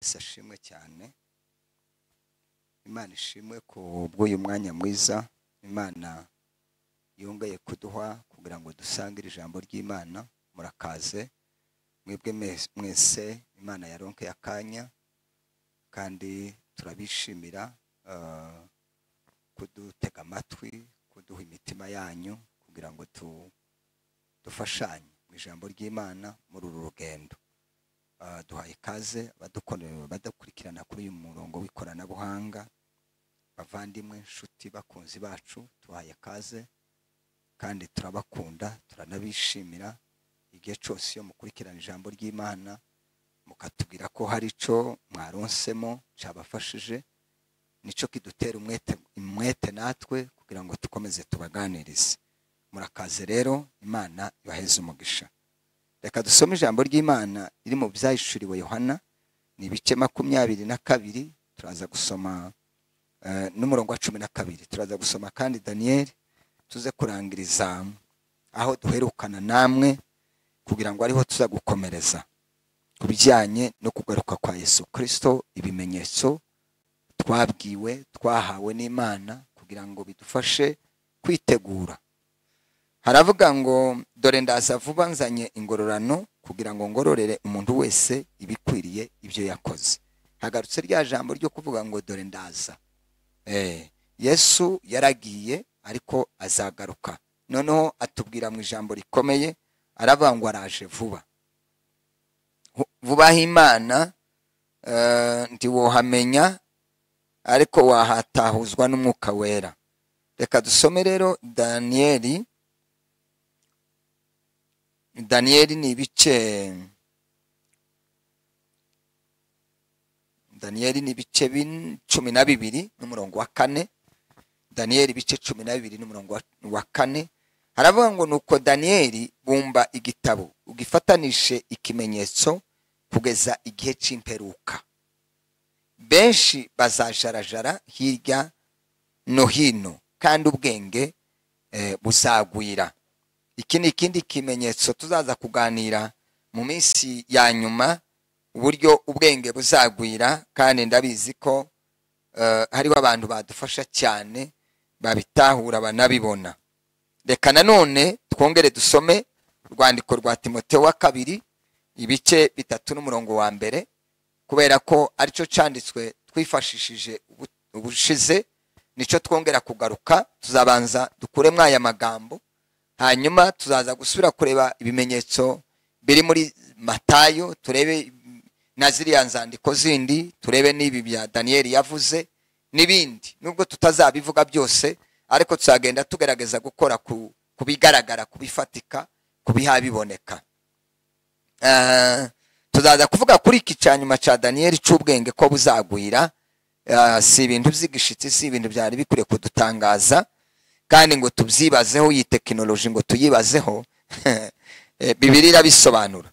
Yesu ashimwe cyane imana ishimwe ku bw'uyu mwanya mwiza imana yongeye kuduha kugira ngo dusange iri jambo ry'imana murakaze mwebwe mes- mwese imana yaronkeye akanya kandi turabishimira eh, kudutega amatwi kuduha imitima yanyu kugira ngo tu- dufashanye mu ijambo ry'imana muri uru rugendo Ah, duhaye ikaze abadukone- abadukurikirana kuri uyu murongo w'ikoranabuhanga bavandimwe inshuti bakunzi bacu tubahaye ikaze kandi turabakunda turanabishimira igihe cyose iyo mukurikirana ijambo ry'imana mukatubwira ko hari icyo mwaronsemo cyabafashije nicyo kidutera umwete umwete natwe kugira ngo dukomeze tubaganirize murakaze rero imana ibaheze umugisha reka dusome ijambo ry'imana riri mu byahishuriwe yohana ni ibice makumyabiri na kabiri turaza gusoma eh, n'umurongo wa cumi na kabiri turaza gusoma kandi daniyeli tuze kurangiriza aho duherukana namwe kugira ngo ariho tuza gukomereza ku bijyanye no kugaruka kwa yesu kirisito ibimenyetso twabwiwe twahawe n'imana kugira ngo bidufashe kwitegura haravuga ngo dore ndaza vuba nzanye ingororano kugira ngo ngororere umuntu wese ibikwiriye ibyo yakoze hagarutse rya jambo ryo kuvuga ngo dore ndaza Eh, yesu yaragiye ariko azagaruka noneho atubwira mu ijambo rikomeye aravuga ngo araje vuba Vu- vubaho imana eh, ntiwohamenya ariko wahatahuzwa n'umwuka wera reka dusome rero daniyeli daniyeli ni ibice daniyeli ni ibice bin- cumi na bibiri n'umurongo wa kane daniyeli ibice cumi na bibiri n'umurongo wa- wa kane haravuga ngo nuko daniyeli bumba igitabo ugifatanishe ikimenyetso kugeza igihe cy'imperuka benshi bazajarajara hirya no hino kandi ubwenge eh, buzagwira iki ni ikindi kimenyetso tuzaza kuganira mu minsi ya nyuma uburyo ubwenge buzagwira kandi ndabizi ko eh, hariho abantu badufasha cyane babitahura banabibona reka nanone twongere dusome urwandiko rwa timoteyo wa kabiri ibice bitatu n'umurongo wa mbere kubera ko aricyo cyanditswe twifashishije ubu- ubushize nicyo twongera kugaruka tuzabanza dukuremo aya magambo hanyuma tuzaza gusubira kureba ibimenyetso biri muri matayo turebe na ziriya nzandiko zindi turebe n'ibi bya daniyeli yavuze n'ibindi nubwo tutazabivuga byose ariko tuzagenda tugerageza gukora ku ku bigaragara ku bifatika ku bihabiboneka Eh, tuzaza kuvuga kuri iki cya nyuma cya daniyeli cy'ubwenge ko buzagwira Eh, si ibintu by'igishitsi si ibintu byari bikwiye kudutangaza kandi ngo tubyibazeho iyi tekinoloji ngo tuyibazeho eh, bibiliya irabisobanura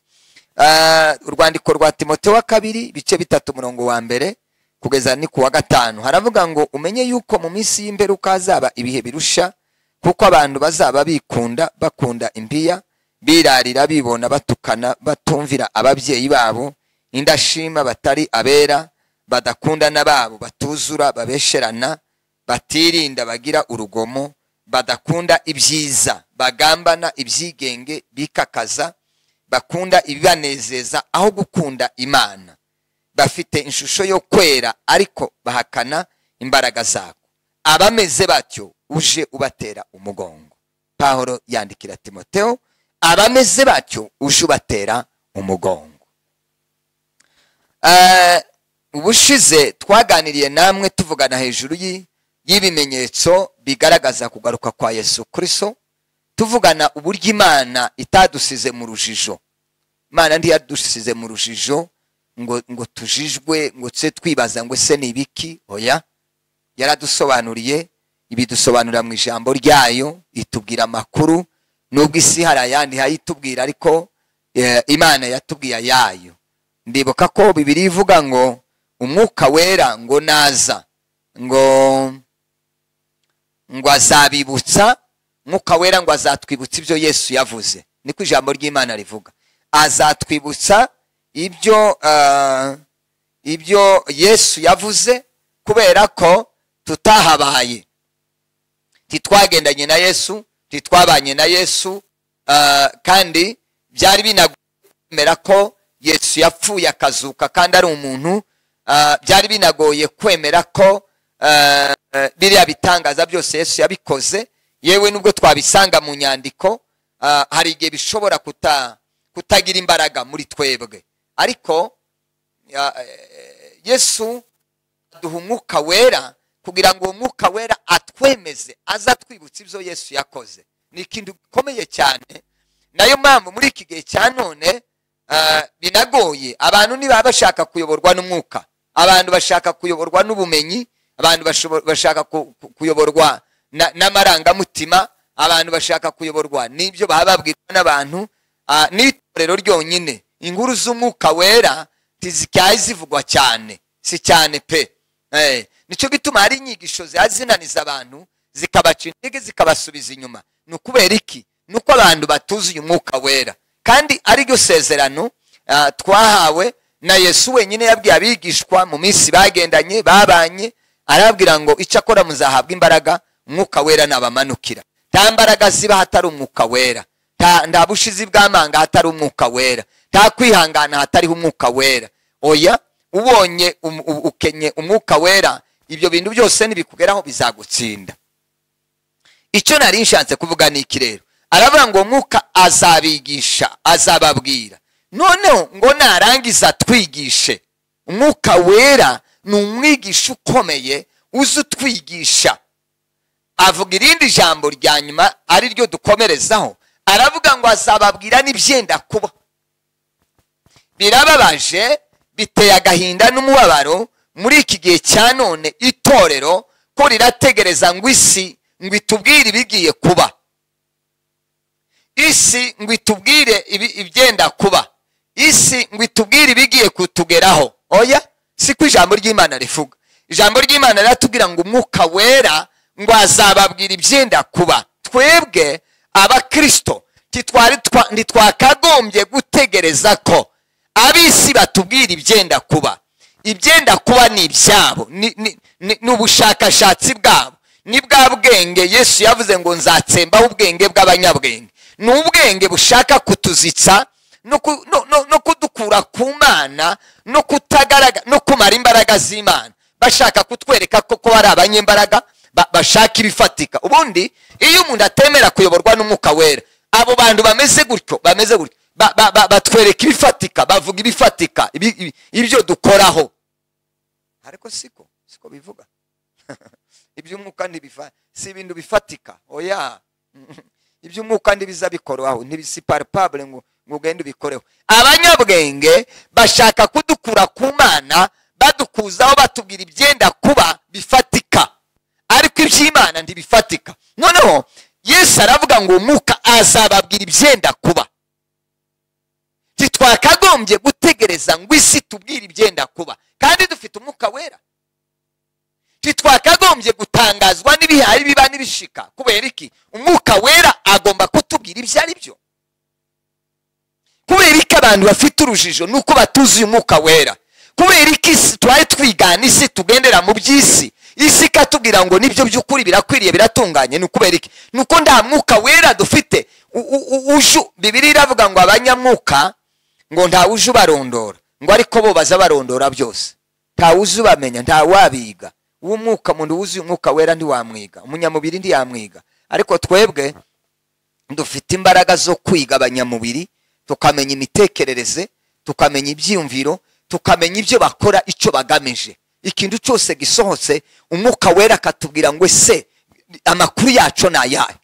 Ah, urwandiko rwa timote wa kabiri ibice bitatu umurongo wa mbere kugeza ni ku wa gatanu haravuga ngo umenye yuko mu minsi y'imperuka hazaba ibihe birusha kuko abantu bazaba bikunda bakunda impiya birarira bibona batukana batumvira ababyeyi babo indashima batari abera badakundana babo batuzura babesherana batirinda bagira urugomo badakunda ibyiza bagambana ibyigenge bikakaza bakunda ibibanezeza aho gukunda imana bafite ishusho yo kwera ariko bahakana imbaraga zako abameze batyo uje ubatera umugongo pahoro yandikira timoteo abameze batyo uje ubatera umugongo Eh, ubushize twaganiriye namwe tuvugana hejuru y'i- y'ibimenyetso bigaragaza kugaruka kwa yesu kirisito tuvugana uburyo imana itadusize mu rujijo imana ntiyadusize mu rujijo ngo ngo tujijwe ngo tuse twibaza ngo ese ni ibiki oya yaradusobanuriye ibidusobanurira mu ijambo ryayo itubwira amakuru nubwo isi hari ayandi hayitubwira ariko eh, imana yatubwiye ayayo ndibuka ko bibiri ivuga ngo umwuka wera ngo naza ngo ngo azabibutsa mwuka wera ngo azatwibutsa ibyo yesu yavuze niko ijambo ry'imana rivuga azatwibutsa ibyo eh, ibyo yesu yavuze kubera ko tutahabaye ntitwagendanye na yesu ntitwabanye na yesu ah, kandi byari binagoye kwemera ko yesu yapfuye akazuka kandi ari umuntu ah, byari binagoye kwemera ko ah, eh, biriya bitangaza byose yesu yabikoze yewe nubwo twabisanga mu nyandiko ah, hari igihe bishobora kuta- kutagira imbaraga muri twebwe ariko ah, eh, yesu duha umwuka wera kugira ngo uwo mwuka wera atwemeze aze atwibutsa ibyo yesu yakoze ni ikintu gikomeye cyane nayo mpamvu muri iki gihe cya none ah, binagoye abantu ntibaba bashaka kuyoborwa n'umwuka abantu bashaka kuyoborwa n'ubumenyi abantu bashobo- bashaka ku- ku- kuyoborwa na- n'amarangamutima abantu bashaka kuyoborwa n'ibyo baba babwirwa n'abantu ah, n'itorero ryonyine inkuru z'umwuka wera ntizikyaye zivugwa cyane si cyane pe Eh, nicyo gituma hari inyigisho ziba zinaniza abantu zikabaca intege zikabasubiza inyuma ni ukubera iki ni uko abantu batuzuye umwuka wera kandi ari ryo sezerano ah, twahawe na yesu wenyine yabwiye abigishwa mu minsi bagendanye babanye arababwira ngo icyo akora muzahabwa imbaraga umwuka wera nabamanukira nta mbaraga ziba hatari umwuka wera nta- nta bushizi bw'amanga hatari umwuka wera nta kwihangana hatariho umwuka wera oya ubonye um- u- ukenye umwuka wera ibyo bintu byose nibikugeraho bizagutsinda icyo nari nshatse kuvuga ni iki rero aravuga ngo mwuka azabigisha azababwira noneho ngo narangiza atwigishe umwuka wera ni umwigisha ukomeye uzi utwigisha avuga irindi jambo rya nyuma ari ryo dukomerezaho aravuga ngo azababwira n'ibyenda kuba birababaje biteye agahinda n'umubabaro muri iki gihe cya none itorero ko rirategereza ngo isi ngo itubwire ibigiye kuba isi ngo itubwire ibi- ibyenda kuba isi ngo itubwire ibigiye kutugeraho oya si ko ijambo ry'imana rivuga ijambo ry'imana riratubwira ngo umwuka wera ngo azababwira ibyenda kuba twebwe abakristo ntitwari twa- ntitwakagombye gutegereza ko ab'isi batubwira ibyenda kuba ibyenda kuba ni ibyabo ni- ni- ni ni ubushakashatsi bwabo ni bwa bwenge yesu yavuze ngo nzatsembaho ubwenge bw'abanyabwenge ni ubwenge bushaka kutuzitsa no ku- no- no- no kudukura ku mana no kutagaragara no kumara imbaraga z'imana bashaka kutwereka ko ko ari abanyembaraga ba- bashaka ibifatika ubundi iyo umuntu atemera kuyoborwa n'umwuka wera abo bantu bameze gutyo bameze gutyo ba- ba- ba- batwereka ibifatika bavuga ibifatika ibi- ibi- ibyo dukoraho ariko siko siko bivuga iby'umwuka ntibiva si ibintu bifatika oya iby'umwuka ntibiza bikorohaho ntibisi palpable ngo ngo ugende ubikoreho abanyabwenge bashaka kudukura ku mana badukuzaho batubwira ibyenda kuba bifatika ariko iby'imana ntibifatika noneho yesu aravuga ngo umwuka azababwira ibyenda kuba ntitwakagombye gutegereza ngo isi tubwire ibyenda kuba kandi dufite umwuka wera ntitwakagombye gutangazwa n'ibihari biba n'ibishika kubera iki umwuka wera agomba kutubwira ibyo ari byo kubera iki abantu bafite urujijo nuko batuzuye umwuka wera kubera iki isi twari twigana isi tugendera mu by'isi isi ikatubwira ngo nibyo by'ukuri birakwiriye biratunganye ni ukubera iki ni uko nta mwuka wera dufite U- u- u- uju bibiri iravuga ngo abanyamwuka ngo nta uje ubarondora ngo ariko bo baza barondora byose nta uzi ubamenya nta wabiga uw'umwuka muntu wuzuye umwuka wera ntiwamwiga umunyamubiri ntiyamwiga ariko twebwe dufite imbaraga zo kwiga abanyamubiri tukamenya imitekerereze tukamenya ibyiyumviro tukamenya ibyo bakora icyo bagamije ikintu cyose gisohotse umwuka wera akatubwira ngo ese amakuru yacu ni ayahe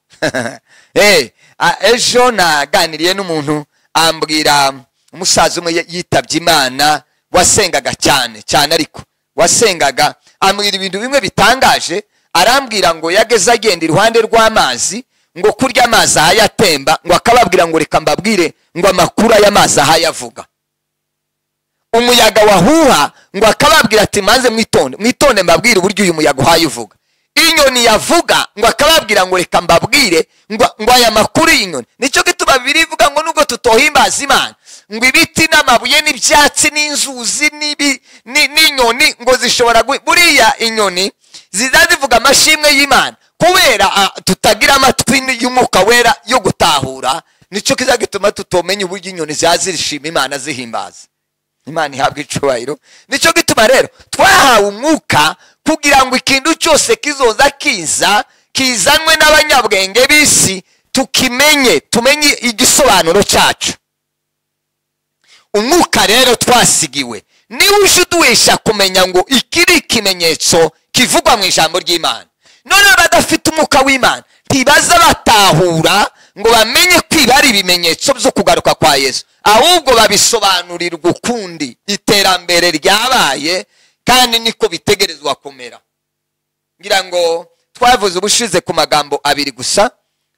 Eh, a- ejo naganiriye n'umuntu ambwira umusaza umwe ye- yitabye imana wasengaga cyane cyane ariko wasengaga ambwira ibintu bimwe bitangaje arambwira ngo yageze agenda iruhande rw'amazi ngo kurya amazi ahayatemba ngo akababwira ngo reka mbabwire ngo amakuru y'amazi ahayavuga umuyaga wahuha ngo akababwira ati maze mwitonde mwitonde mbabwire uburyo uyu muyaga uhaye uvuga inyoni yavuga ngo akababwira ngo reka mbabwire ngo ngo aya makuru y'inyoni nicyo gituma bibiri ivuga ngo nubwo tutohimbaza imana ngo ibiti n'amabuye n'ibyatsi n'inzuzi n'ibi- ni- n'inyoni ngo zishobora gu- buriya inyoni ziza zivuga amashimwe y'imana kubera ah, tutagira amatwi y'umwuka wera yo gutahura nicyo kiza gituma tutomenya uburyo inyoni ziba zishima imana zihimbaza imana ihabwa icubahiro nicyo gituma rero twahawe umwuka kugira ngo ikintu cyose kizoza kiza kizanwe n'abanyabwenge b'isi tukimenye tumenye igisobanuro cyacu umwuka rero twasigiwe niwe uje uduhisha kumenya ngo iki ni ikimenyetso kivugwa mu ijambo ry'imana none abadafite umwuka w'imana ntibaza batahura ngo bamenye kwiba ari ibimenyetso byo kugaruka kwa yesu ahubwo babisobanurirwa ukundi iterambere ryabaye kandi niko bitegerezwa kumera ngira ngo twavuze ubushize ku magambo abiri gusa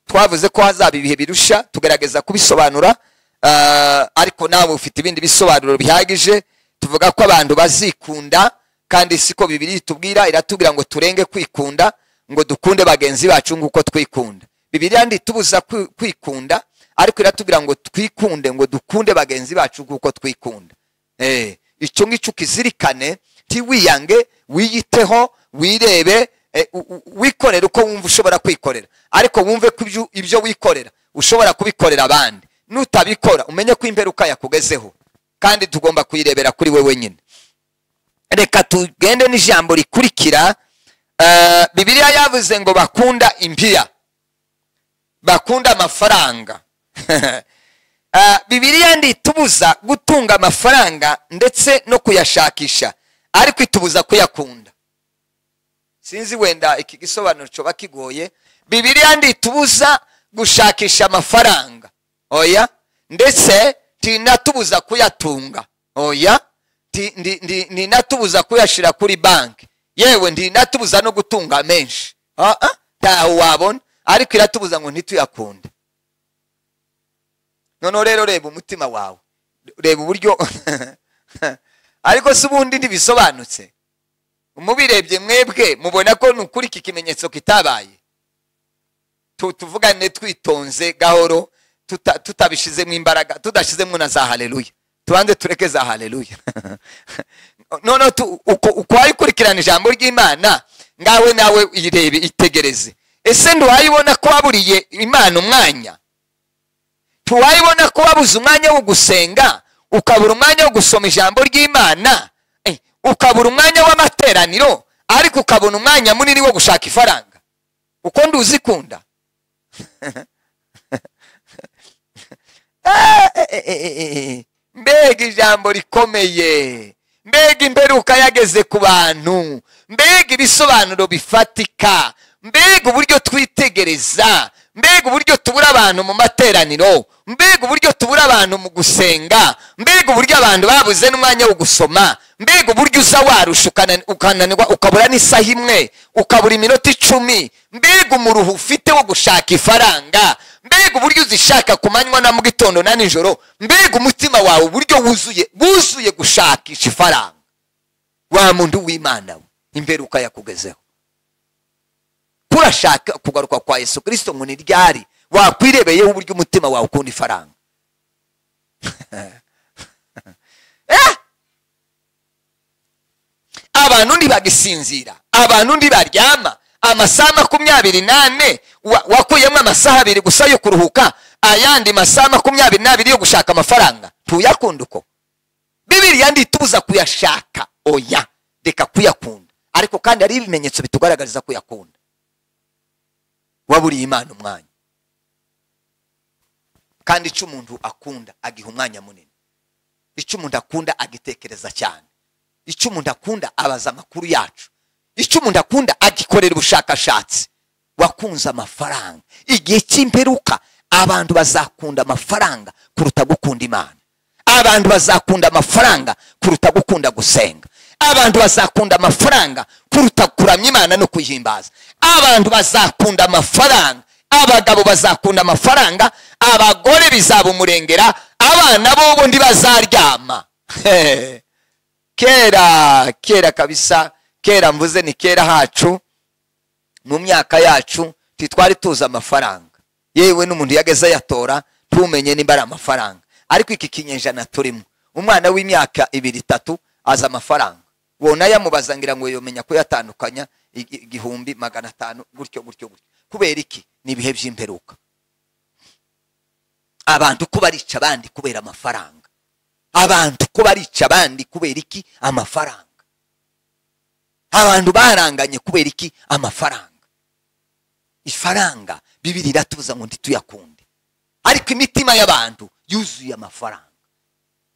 twavuze ko hazaba ibihe birusha tugerageza kubisobanura ah, ariko nawe ufite ibindi bisobanuro bihagije tuvuga ko abantu bazikunda kandi siko bibiri itubwira iratubwira ngo turenge kwikunda ngo dukunde bagenzi bacu nk'uko twikunda bibiriya ntitubuza kwi- kwikunda ariko iratubwira ngo twikunde ngo dukunde bagenzi bacu nk'uko twikunda Eh, icyo ngicyo ukizirikane ntiwiyange wiyiteho wirebe eh, u- u- wikorere uko wumva ushobora kwikorera ariko wumve ko ibyo- ibyo wikorera ushobora kubikorera abandi nutabikora umenye ko imperuka yakugezeho kandi tugomba kuyirebera kuri we wenyine reka tugende n'ijambo rikurikira eh, bibiliya yavuze ngo bakunda impiya bakunda amafaranga Ah, bibiliya ntitubuza gutunga amafaranga ndetse no kuyashakisha ariko itubuza kuyakunda sinzi wenda iki gisobanuro cyoba kigoye bibiliya ntitubuza gushakisha amafaranga oya ndetse ntinatubuza kuyatunga oya Ti- ndi- ndi- ntinatubuza kuyashyira kuri banki yewe ntinatubuza no gutunga menshi Ah, ah, ntaho wabona ariko iratubuza ngo ntituyakunde noneho rero reba umutima wawe reba uburyo ariko si ubundi ntibisobanutse mubirebye mwebwe mubona ko ni ukuri iki kimenyetso kitabaye Tu- tuvugane twitonze gahoro tuta- tutabishizemo imbaraga tudashizemo na za haleluya tubanze tureke za haleluya noneho tu- uko uko wayikurikirana ijambo ry'imana ngawe nawe irebe itegereze ese ntiwayibona ko waburiye imana umwanya ntiwayibona ko wabuze umwanya wo gusenga ukabura umwanya wo gusoma ijambo ry'imana eh, ukabura umwanya w'amateraniro ariko ukabona umwanya munini wo gushaka ifaranga uko nduzikunda Ah, eh, eh, eh, eh, eh. mbega ijambo rikomeye mbega imperuka yageze ku bantu mbega ibisobanuro bifatika mbega uburyo twitegereza mbega uburyo tubura abantu mu materaniro mbega uburyo tubura abantu mu gusenga mbega uburyo abantu babuze n'umwanya wo gusoma mbega uburyo uza warusha ukana- ukananirwa ukabura n'isaha imwe ukabura iminota icumi mbega umuruhu ufite wo gushaka ifaranga mbega uburyo uzishaka ku manywa na mu gitondo na nijoro mbega umutima wawe uburyo wuzuye wuzuye gushakisha ifaranga wa muntu w'imana we imperuka yakugezeho kurashaka kugaruka kwa yesu kirisito ngo ni ryari wakwirebeyeho uburyo umutima wawe ukunda ifaranga Eh! abantu ntibagisinzira abantu ntibaryama amasaha makumyabiri n'ane wa- wakuyemo amasaha abiri gusa yo kuruhuka ayandi masaha makumyabiri n'abiri yo gushaka amafaranga tuyakunda uko bibiriya ntitubuza kuyashaka oya reka kuyakunda ariko kandi hari ibimenyetso bitugaragariza kuyakunda waburiye imana umwanya kandi icyo umuntu akunda agiha umwanya munini icyo umuntu akunda agitekereza cyane icyo umuntu akunda abaza amakuru yacu icyo umuntu akunda agikorera ubushakashatsi wakunze amafaranga igihe cy'imperuka abantu bazakunda amafaranga kuruta gukunda imana abantu bazakunda amafaranga kuruta gukunda gusenga abantu bazakunda amafaranga kuruta kuramya imana no kuyihimbaza abantu bazakunda amafaranga abagabo bazakunda amafaranga abagore bizaba umurengera abana bo ubundi bazaryama kera kera kabisa kera mvuze ni kera hacu mu myaka yacu ntitwari tuzi amafaranga yewe n'umuntu yageze ayatora ntumenye nimba ari amafaranga ariko iki kinyejana turimo umwana w'imyaka ibiri itatu azi amafaranga wona yamubaza ngira ngo yomenya kuyatandukanya igi- igihumbi magana atanu gutyo gutyo gutyo kubera iki ni ibihe by'imperuka abantu ko barica abandi kubera amafaranga abantu ko barica abandi kubera iki amafaranga abantu baranganye kubera iki amafaranga ifaranga bibiri iratubuza ngo ntituyakunde ariko imitima y'abantu yuzuye amafaranga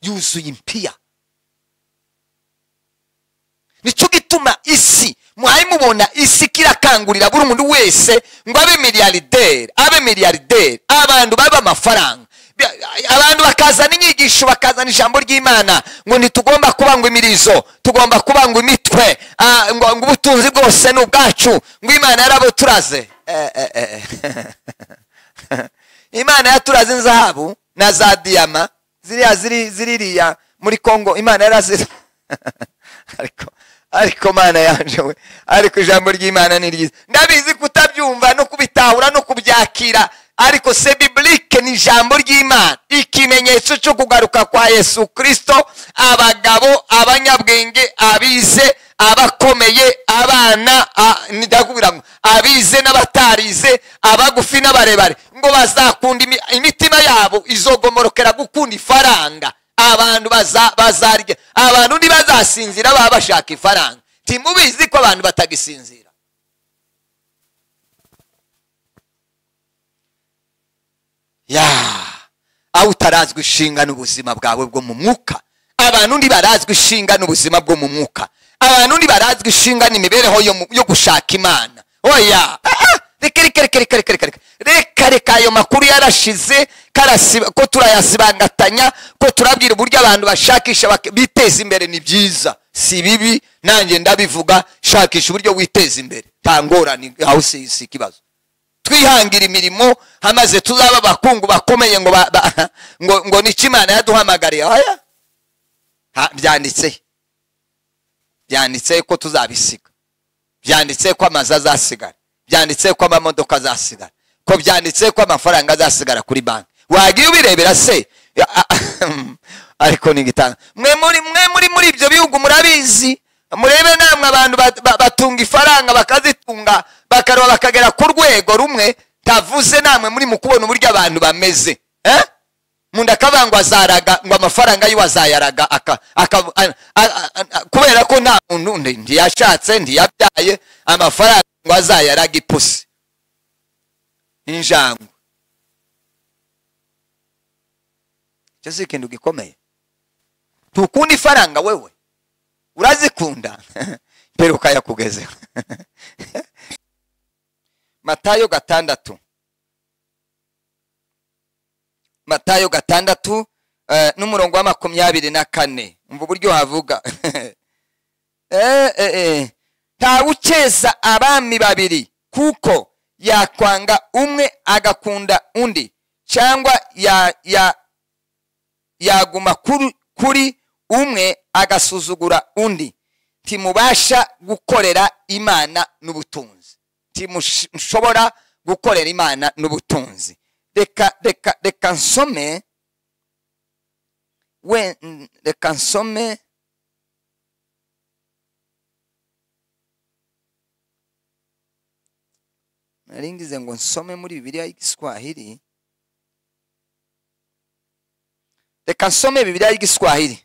yuzuye impiya nicyo gituma isi mwari mubona isi kirakangurira buri muntu wese ngo abe miliyarderi abe miliyarderi abantu babe amafaranga Bya- abantu bakazana inyigisho bakazana ijambo ry'imana ngo ntitugomba kubangwa imirizo tugomba kubangwa imitwe Ah, ngo ngo ubutunzi bwose ni ubwacu ngo imana yarabuturaze Eh, eh, eh, eh. imana yaturaze inzahabu na za diyama ziriya ziri- ziririya muri kongo imana yarazi ariko ariko mana yanje we ariko ijambo ry'imana ni ryiza ndabizi kutabyumva no kubitahura no kubyakira ariko se biblike ni ijambo ry'imana ikimenyetso cyo kugaruka kwa yesu kirisito abagabo abanyabwenge abize abakomeye abana a- ndakubwira ngo abize n'abatarize abagufi n'abarebare ngo bazakunda imi- imitima yabo izogomorokera gukunda ifaranga abantu baza- bazarya abantu ntibazasinzira baba bashaka ifaranga timubizi ko abantu batagisinzira ya aho utarazwi ishinga n'ubuzima bwawe bwo mu mwuka abantu ntibarazwi ishinga n'ubuzima bwo mu mwuka abantu ntibarazwi ishinga n'imibereho yo mu- yo gushaka imana oya Ah, ah, reka reka reka reka reka reka reka reka reka ayo makuru yarashize karasiba- ko turayasibangatanya ko turabwira uburyo abantu bashakisha bak- biteza imbere ni byiza si bibi nanjye ndabivuga shakisha uburyo witeza imbere nta ngorane aho si si ikibazo twihangira imirimo hamaze tuzaba abakungu bakomeye ngo ba- ba- ngo ngo ni imana yaduhamagariye oya Ha- byanditse byanditse ko tuzabisiga byanditse ko amazu azasigara byanditse ko amamodoka azasigara ko byanditse ko amafaranga azasigara kuri banki wagiye ubirebera se Ya- a- ariko ni igitanga mwe muri mwe muri muri ibyo bihugu murabizi murebe namwe abantu bat- ba- batunga ifaranga bakazitunga bakaroba bakagera ku rwego rumwe tavuze namwe muri mu kubona uburyo abantu bameze eh? munda akavuga ngo azaraga ngo amafaranga yiwe azayaraga aka- aka- a- a- a- a- kubera ko nta muntu ndi- ntiyashatse ntiyabyaye amafaranga ngo azayaraga ipusi injangwe icyo si ikintu gikomeye tukunda ifaranga wewe urazikunda mperuka yakugezeho matayo gatandatu matayo gatandatu eh, n'umurongo wa makumyabiri na kane umva uburyo havuga Eh, eh, eh. ntawe ukeza abami babiri kuko yakwanga umwe agakunda undi cyangwa ya, ya, yaguma kuri, kuri umwe agasuzugura undi ntimubasha gukorera imana n'ubutunzi ntimushobora gukorera imana n'ubutunzi reka reka reka nsome we n- reka nsome nari ngize ngo nsome muri bibiliya y'igiswahili reka nsome bibiliya y'igiswahili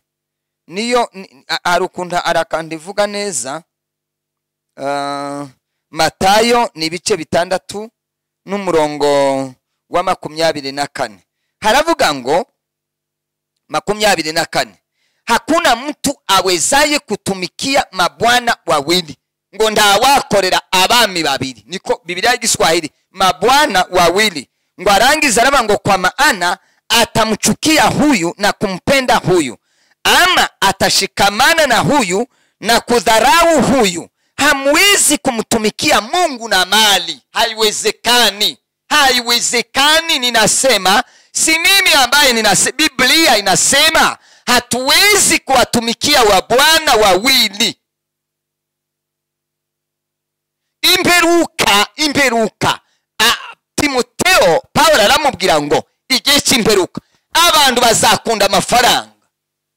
niyo ni- a- hari ukuntu arakanda ivuga neza Ah, matayo ni ibice bitandatu n'umurongo wa makumyabiri na kane haravuga ngo makumyabiri na kane hakuna mtu awezaye kutumikia mabwana wawili ngo ntawakorera abami babiri niko bibiliya y'igiswahili mabwana wawili ngo arangiza araba ngo kwa maana atamchukia huyu na kumpenda huyu ama atashikamana na huyu na kudharau huyu hamwezi kumtumikia mungu na mali haiwezekani haiwezekani ninasema si mimi ambaye ninase, biblia inasema hatuwezi kuwatumikia wabwana wawili imperuka imperuka Ah, timoteo pawulo aramubwira ngo igihe cy'imperuka abantu bazakunda amafaranga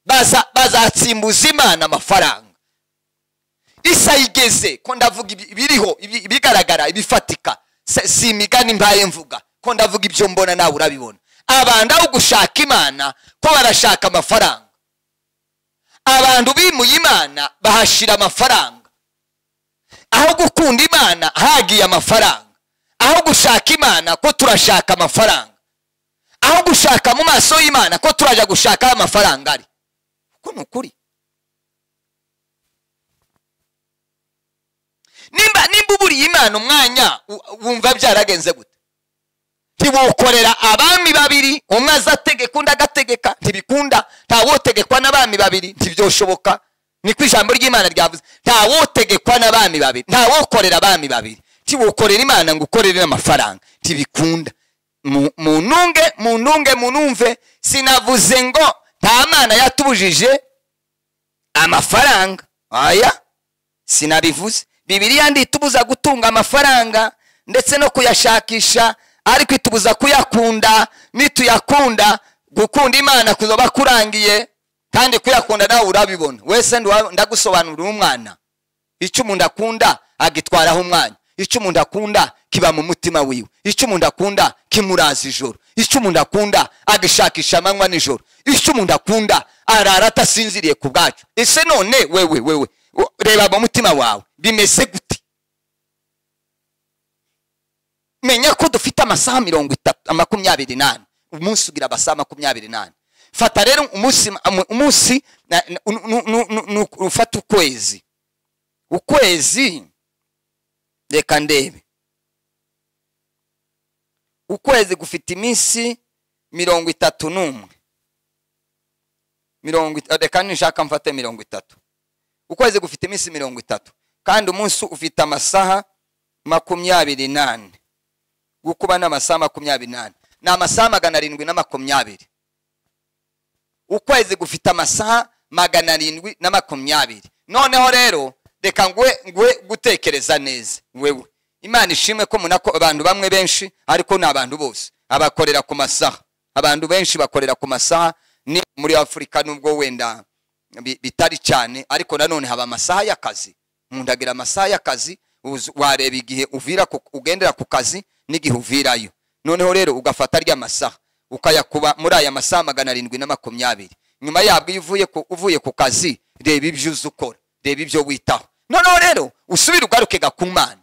baza- bazatsimbuza imana amafaranga isa igeze ko ndavuga ibi- ibiriho ibi- ibigaragara ibifatika Se- si imigani mbaye mvuga ko ndavuga ibyo mbona nawe urabibona abantu aho gushaka imana ko barashaka amafaranga abantu bimuye imana bahashira amafaranga aho gukunda imana hagiye amafaranga aho gushaka imana ko turashaka amafaranga aho gushaka mu maso y'imana ko turajya gushaka aho amafaranga ari kuko ni ukuri nimba nimba uburiye imana umwanya u- wumva byaragenze gute ntibukorera abami babiri umwe aza ategeka undi agategeka ntibikunda ntawotegekwa n'abami babiri ntibyoshoboka niko ijambo ry'imana ryavuze ntawotegekwa n'abami babiri ntawokorera abami babiri ntibukorera imana ngo ukorere amafaranga ntibikunda Mu- mununge mununge munumve sinavuze ngo nta mana yatubujije amafaranga aya sinabivuze bibiliya ntitubuza gutunga amafaranga ndetse no kuyashakisha ariko itubuza kuyakunda nituyakunda gukunda imana kuzoba kurangiye kandi kuyakunda nawe urabibona wese nduwa- ndagusobanurira umwana icyo umuntu akunda agitwaraho umwanya icyo umuntu akunda kiba mu mutima wiwe icyo umuntu akunda kimuraza ijoro icyo umuntu akunda agishakisha amanywa nijoro icyo umuntu akunda arara atasinziriye ku bwacyo ese none wewe wewe u- reba mu mutima wawe bimeze gute menya ko dufite amasaha mirongo itatu makumyabiri n'ane umunsi ugira amasaha makumyabiri n'ane fata rero umunsi umunsi na- na- nu- nu- nu- nu- nu- ufata ukwezi ukwezi reka ndebe ukwezi gufite iminsi mirongo itatu n'umwe mirongo it- reka nishaka mfate mirongo itatu ukwezi gufite iminsi mirongo itatu kandi umunsi ufite amasaha makumyabiri n'ane gukuba ni amasaha makumyabiri n'ane ni amasaha magana arindwi na makumyabiri ukwezi gufite amasaha magana arindwi na makumyabiri noneho rero reka ngwe ngwe gutekereza neza wewe imana ishimwe ko munako abantu bamwe benshi ariko ni abantu bose abakorera ku masaha abantu benshi bakorera ku masaha ni muri afurika nubwo wenda bi- bitari cyane ariko nanone haba amasaha y'akazi umuntu agira amasaha y'akazi uzi- wareba igihe uvira ku- ugendera ku kazi n'igihe uvirayo noneho rero ugafata rya masaha ukayakuba muri aya masaha magana arindwi na makumyabiri nyuma yabwo iyo uvuye ku, uvuye ku kazi reba ibyo uzi ukora reba ibyo witaho noneho rero usubire ugaruke gakumana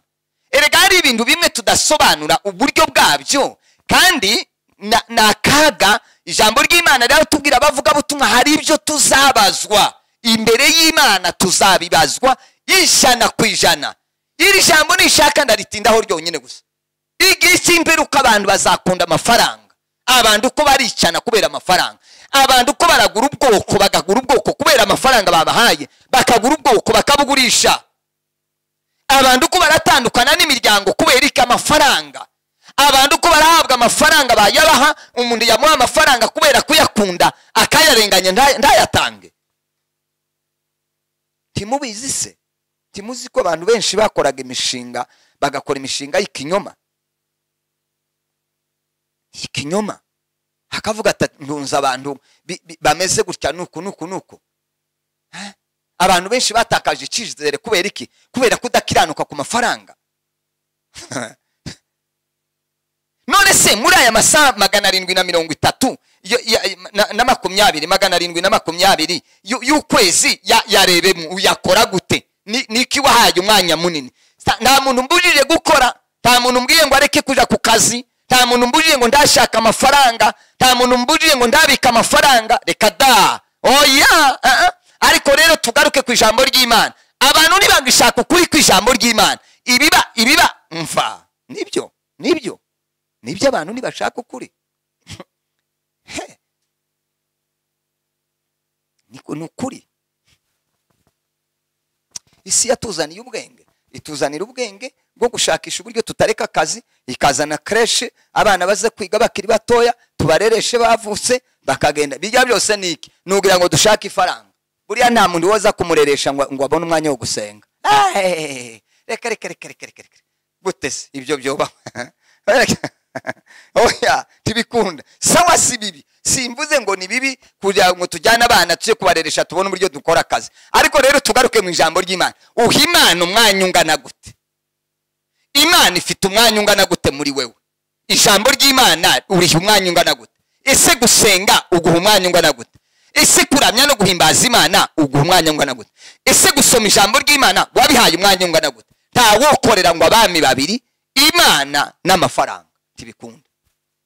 erega hari ibintu bimwe tudasobanura uburyo bwabyo kandi na- ni akaga ijambo ry'imana riratubwira abavugabutumwa hari ibyo tuzabazwa imbere y'imana tuzabibazwa ijana ku ijana iri jambo nishaka ndaritindaho ryonyine gusa igihe cy'imperuka abantu bazakunda amafaranga abantu uko baricana kubera amafaranga abantu uko baragura ubwoko bagagura ubwoko kubera amafaranga babahaye bakagura ubwoko bakabugurisha abantu uko baratandukana n'imiryango kubera iki amafaranga abantu uko barahabwa amafaranga bayabaha umuntu yamuha amafaranga kubera kuyakunda akayarenganya nta- ntayatange timubizi se timuzi ko abantu benshi bakoraga imishinga bagakora imishinga y'ikinyoma ikinyoma hakavuga ati ndunze abantu bi- bi- bameze gutya nuku nuku nuku Eh? abantu benshi batakaje icyizere kubera iki kubera kudakiranuka ku mafaranga none se muri aya masaha magana arindwi na mirongo itatu yo- ya- na- na makumyabiri magana arindwi na makumyabiri y'u- y'ukwezi ya- yarebemo uyakora gute Ni- ni iki wahaye umwanya munini Sa- nta muntu mbujije gukora nta muntu mbwiye ngo areke kujya ku kazi nta muntu mbujije ngo ndashaka amafaranga nta muntu mbujije ngo ndabika amafaranga reka da oya uh-uh. ariko rero tugaruke ku ijambo ry'imana abantu ntibagishaka ukuri ku ijambo ry'imana ibiba ibiba mva nibyo nibyo nibyo abantu ntibashaka ukuri He. Niko- ni ukuri isi yatuzaniye ubwenge ituzanira ubwenge bwo gushakisha uburyo tutareka akazi ikazana kreshe abana baze kwiga bakiri batoya tubarereshe bavutse bakagenda bijya byose ni iki ni ukugira ngo dushake ifaranga buriya nta muntu woza kumureresha ngo ngo abone umwanya wo gusenga Hey! reka reka reka reka reka reka gute se ibyo byoba oya ntibikunda sawa si bibi simvuze ngo ni bibi kugira ngo tujyane abana tujye kubareresha tubone uburyo dukora akazi ariko rero tugaruke mu ijambo ry'imana uha imana umwanya ungana gute imana ifite umwanya ungana gute muri wewe ijambo ry'imana uriha umwanya ungana gute ese gusenga uguha umwanya ungana gute ese kuramya no guhimbaza imana uguha umwanya ungana gute ese gusoma ijambo ry'imana wabihaye umwanya ungana gute ntawokorera ngo abami babiri imana n'amafaranga ntibikunda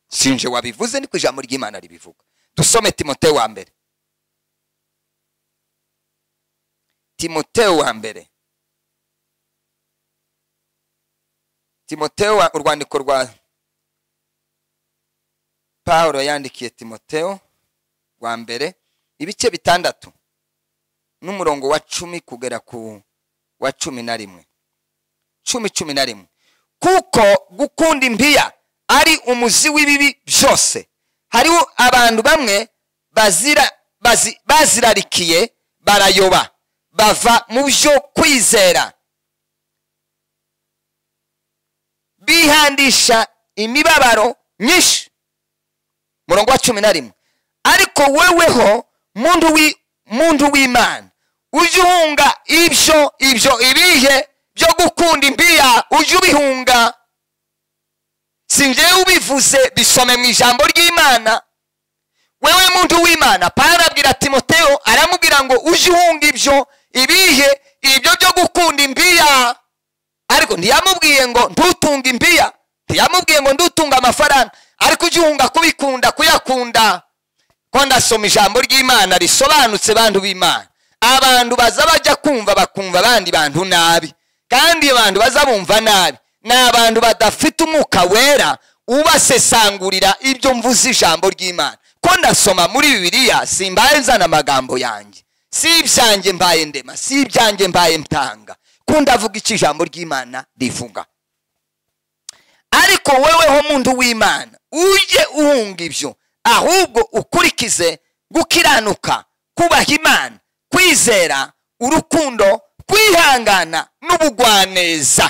sinje wabivuze ni ku ijambo ry'imana ribivuga dusome timote wa mbere timote wa mbere timoteyo urwandiko rwa paul yandikiye timoteyo wa mbere ibice bitandatu n'umurongo wa cumi kugera ku wa cumi na rimwe cumi cumi na rimwe kuko gukunda impiya ari umuzi w'ibibi byose hariho abantu bamwe bazira bazi- bazirarikiye barayoba bava mu byo kwizera bihandisha imibabaro myinshi murongo wa cumi na rimwe ariko weweho muntu wi- muntu w'imana ujye uhunga ibyo ibyo ibihe byo gukunda imbiya ujye ubihunga si njyewe ubivuze bisome mu ijambo ry'imana wewe muntu w'imana pawulo abwira timoteo aramubwira ngo ujye uhunga ibyo ibihe ibyo byo gukunda imbiya ariko ntiyamubwiye ngo ntutunge imbiya ntiyamubwiye ngo ntutunge amafaranga ariko ujye uhunga kubikunda kuyakunda ko ndasoma ijambo ry'imana risobanutse bantu b'imana abantu baza bajya kumva bakumva abandi bantu nabi kandi abantu baza bumva nabi ni abantu badafite umwuka wera ubasesangurira ibyo mvuze ijambo ry'imana ko ndasoma muri bibiliya simbaye nzana amagambo yanjye si ibyanjye mbaye ndema si ibyanjye mbaye mtanga ko ndavuga icyo ijambo ry'imana rivuga ariko weweho muntu w'imana ujye uhunga ibyo ahubwo ukurikize gukiranuka kubaha imana kwizera urukundo kwihangana n'ubugwaneza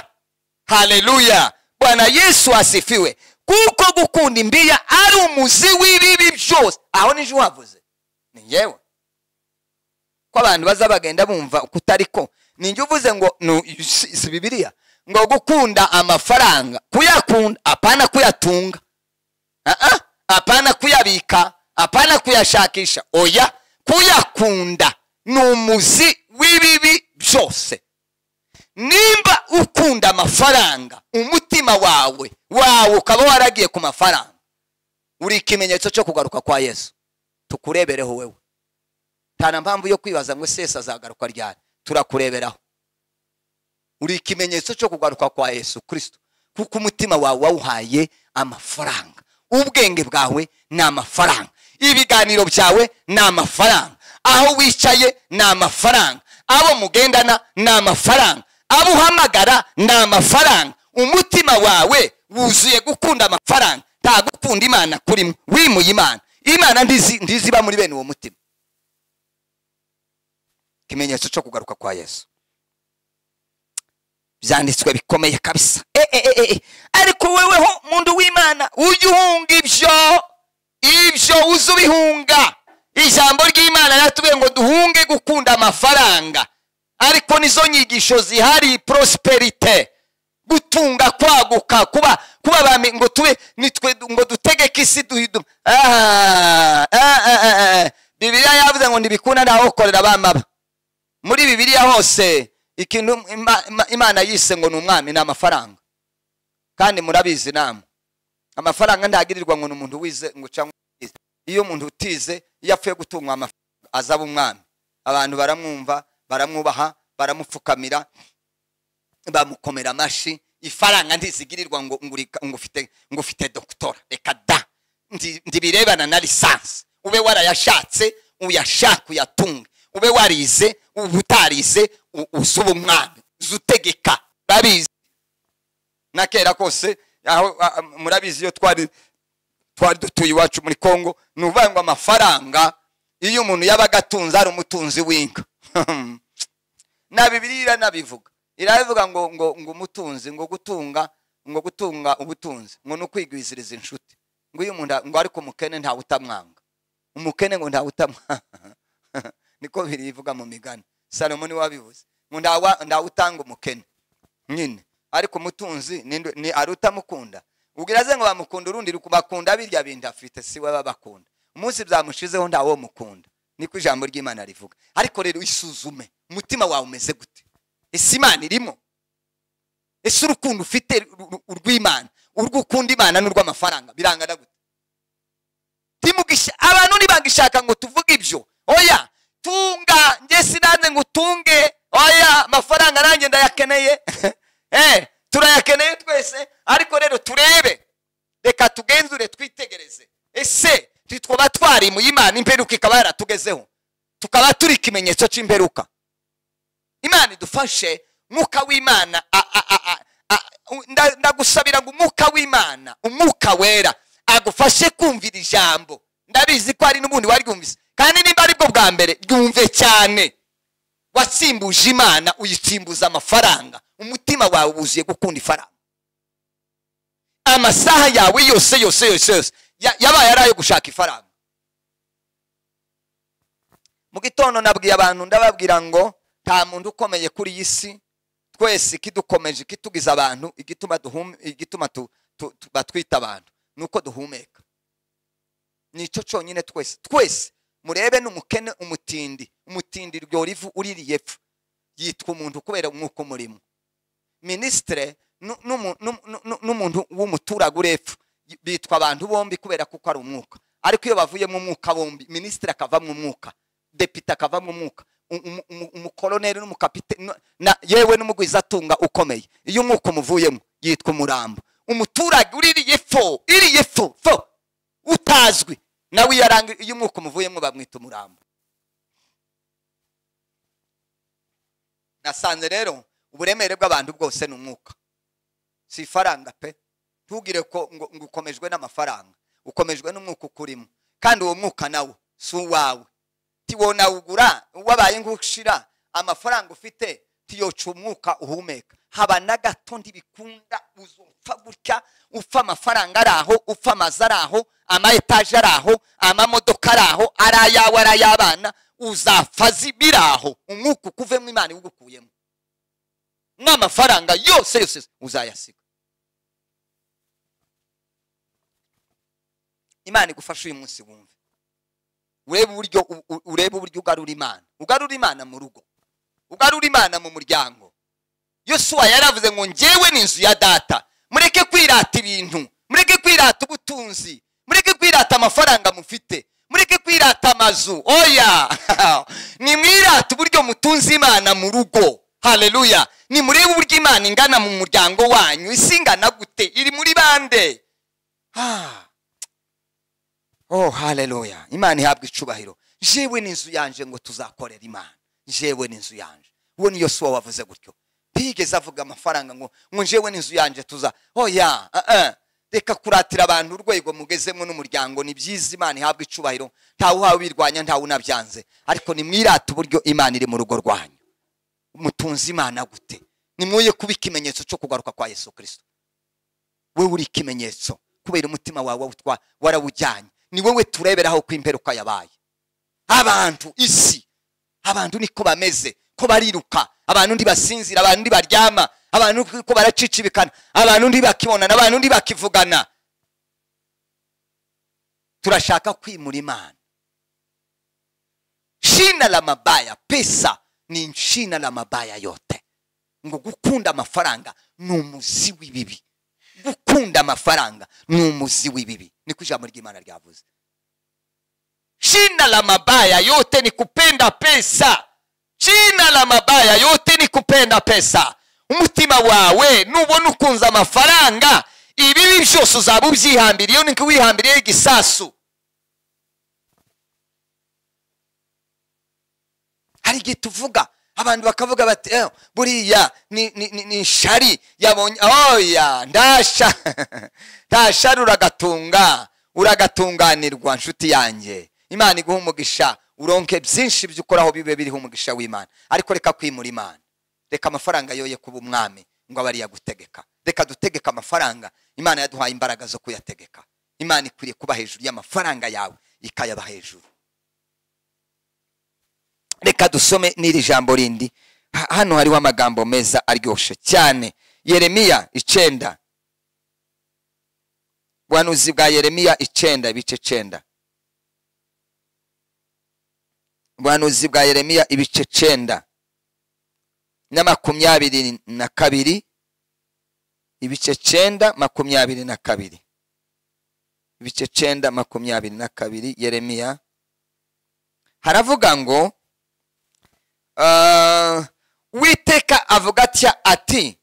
haleluya bwana yesu asifiwe kuko gukunda imbiya ari umuzi w'ibibi byose aho nijye uhavuze ni ngewe ko abantu baza bagenda bumva uko utari ko ninjye uvuze ngo nu- si si bibiliya ngo gukunda amafaranga kuyakunda apana kuyatunga Ah-ah, apana kuyabika apana kuyashakisha oya kuyakunda ni umuzi w'ibibi byose nimba ukunda amafaranga umutima wawe wawe ukaba waragiye ku mafaranga uri ikimenyetso cyo kugaruka kwa yesu tukurebereho wewe nta na mpamvu yo kwibaza ngo ese yesu azagaruka ryari turakureberaho uri ikimenyetso cyo kugaruka kwa yesu kirisito kuko umutima wawe wawuhaye amafaranga ubwenge bwawe ni amafaranga ibiganiro byawe ni amafaranga aho wicaye ni amafaranga abo mugendana ni amafaranga abo uhamagara ni amafaranga umutima wawe wuzuye gukunda amafaranga nta gukunda imana kurimo wimuye imana imana ndizi- ndiziba muri bene uwo mutima ikimenyetso cyo kugaruka kwa yesu byanditswe bikomeye kabisa e, e, e, e, e. ariko weweho muntu w'imana ujye uhunga ibyo ibyo uze ubihunga ijambo ry'imana yatubwiye ngo duhunge gukunda amafaranga ariko nizo nyigisho zihari prosperite gutunga kwaguka kuba kuba bami ngo tube nitwe ngo dutegeke isi duhidu Ah, ah, ah, ah, ah. bibiliya yavuze ngo ntibikunda ntawokorera bamaba muri bibiliya hose ikintu ima- ima- imana yise ngo ni umwami ni amafaranga kandi murabizi namwe amafaranga ntagirirwa ngo ni umuntu wize ngo cyangwa utize iyo umuntu utize iyo apfuye gutungwa amafaranga azaba umwami abantu baramwumva baramwubaha baramupfukamira bamukomera amashyi ifaranga ntizigirirwa ngo ngo urika- ngo ufite ngo ufite dogitora reka da Ndi- ndibirebana na lisansi ube warayashatse uyashaka uyatunge ube warize uba utarize u- uze uba umwami uze utegeka urabizi na kera kose aho a- a- murabizi iyo twari twari dutuye iwacu muri kongo ni ukuvuga ngo amafaranga iyo umuntu yabaga atunze ari umutunzi w'inka na bibiliya iranabivuga irabivuga ngo ngo ngo umutunzi ngo gutunga ngo gutunga ubutunzi ngo ni ukwigwiziriza inshuti ngo iyo umuntu a- ngo ariko umukene ntawe utamwanga umukene ngo ntawe utamuha niko birivuga mu migani salomo niwe wabivuze ngo ntawa- ntawe utanga umukene nyine ariko umutunzi ninde- ni ari utamukunda ubwira ze ngo bamukunda urundi ruku- bakunda birya bintu afite si we babakunda umunsi byamushizeho ntawo mukunda niko ijambo ry'imana rivuga ariko rero isuzume umutima wawe umeze gute ese imana irimo ese urukundo ufite ru- ru- urw'imana urwo ukunda imana n'urw'amafaranga birangana gute timugisha abantu ntibagishaka ngo tuvuge ibyo oya tunga njye sinanze ngo utunge oya amafaranga nanjye ndayakeneye eh turayakeneye twese ariko rero turebe reka tugenzure twitegereze ese twaba twarimuye imana imperuka ikaba yaratugezeho tukaba turi ikimenyetso cy'imperuka imana idufashe mwuka w'imana a- a- a- a- a- u- nda- ndagusabira ngo umwuka w'imana umwuka wera agufashe kumvira ijambo ndabizi ko hari n'ubundi waryumvise kandi nimba ari bwo bwa mbere ryumve cyane watsimbuje imana uyitsimbuza amafaranga umutima wawe wuzuye gukunda ifaranga amasaha yawe yose yose yose yose ya- yabaye ari ayo gushaka ifaranga mu gitondo nabwiye abantu ndababwira ngo nta muntu ukomeye kuri iyi si twese ikidukomeje ikitugiza abantu igituma duhum- igituma tu- tu- tu- batwita abantu ni uko duhumeka nicyo cyonyine twese twese murebe n'umukene umutindi umutindi ryora ivu uririye epfo yitwa umuntu kubera umwuka umurimo minisitire nu- numu- nu- nu- nu- n'umuntu w'umuturage uri epfo y- bitwa abantu bombi kubera kuko ari umwuka ariko iyo bavuyemo umwuka bombi minisitiri akavamo umwuka depite akavamo umwuka u- umu- umu- umukoloneli n'umukapite nu- na- yewe n'umugwizatunga ukomeye iyo umwuka umuvuyemo yitwa umurambo umuturage uririye fo iriye fo fo utazwi nawe iyo aranga iyo umwuka umuvuyemo bamwita umurambo nasanze rero uburemere bw'abantu bwose ni umwuka si ifaranga pe ntugire ko ngo ngo ukomejwe n'amafaranga ukomejwe n'umwuka ukurimo kandi uwo mwuka nawo si uwawe tiwona ugura wabaye nk'ushira amafaranga ufite tiyoca umwuka uhumeka haba na gato ntibikunda uzupfa gutya upfa amafaranga ari aho upfa amazu ari aho ama etaje ari aho amamodoka ari aho ari ayawe ari ay'abana uzapfa zi- biri aho umwuka ukuvemo imana iwugukuyemo n'amafaranga yose yose uzayasiga imana igufashe uyu munsi wumve urebe uburyo u- u- urebe uburyo ugarura imana ugarura imana mu rugo ugarura imana mu muryango yosuwa yaravuze ngo njyewe ni inzu ya data mureke kwirata ibintu mureke kwirata ubutunzi mureke kwirata amafaranga mufite mureke kwirata amazu oya nimwirate uburyo mutunze imana mu rugo haleluya nimurebe uburyo imana ingana mu muryango wanyu isi ingana gute iri muri bande ah. oh haleluya imana ihabwa icubahiro jewe n'inzu yanje ngo tuzakorera imana jewe n'inzu yanje uwo ni yosuwa wavuze gutyo ntiyigeze avuga amafaranga ngo ngo jewe n'inzu yanje tuza oya uh -uh. reka kuratira abantu urwego mugezemo n'umuryango ni byiza imana ihabwa icubahiro ntawe uhawe birwanya ntawe unabyanze ariko nimwirate uburyo imana iri mu rugo rwanyu mutunze imana gute nimwoye kuba ikimenyetso cyo kugaruka kwa yesu kirisito wewe uri ikimenyetso kubera umutima wawe wawutwa- warawujyanye ni wowe tureberaho ko imperuka yabaye abantu isi abantu niko bameze ko bariruka abantu ntibasinzira abantu ntibaryama abantu ko baracicibikana abantu ntibakibonana abantu ntibakivugana turashaka kwimura imana shina la mabaya pesa ni shina la mabaya yote ngo gukunda amafaranga ni umuzi w'ibibi gukunda amafaranga ni umuzi w'ibibi niko ijambo ry'imana ryavuze shina la mabaya yote ni kupenda pesa shina la mabaya yote ni kupenda pesa umutima wawe nubona ukunze amafaranga ibibi byose uzaba ubyihambiriyeho niko wihambiriyeho igisasu hari igihe tuvuga abantu bakavuga bati "Eh, buriya ni, ni, ni, ni shari yabonye oya ndasha ndashari uragatunga uragatunganirwa nshuti yanjye imana iguha umugisha uronke byinshi byo ukoraho bibe biriho umugisha w'imana ariko reka kwimura imana reka amafaranga yoye kuba umwami ngo abe ariyo agutegeka reka dutegeke amafaranga imana yaduhaye imbaraga zo kuyategeka imana ikwiriye kuba hejuru y'amafaranga yawe ikayaba hejuru reka dusome n'iri jambo rindi Ha- hano hariho amagambo meza aryoshye cyane yeremiya icenda buhanuzi bwa yeremiya icenda ibice cenda buhanuzi bwa yeremiya ibice cenda na makumyabiri na kabiri ibice cenda makumyabiri na kabiri ibice cenda makumyabiri na kabiri yeremiya haravuga ngo Ah, uwiteka avuga atya ati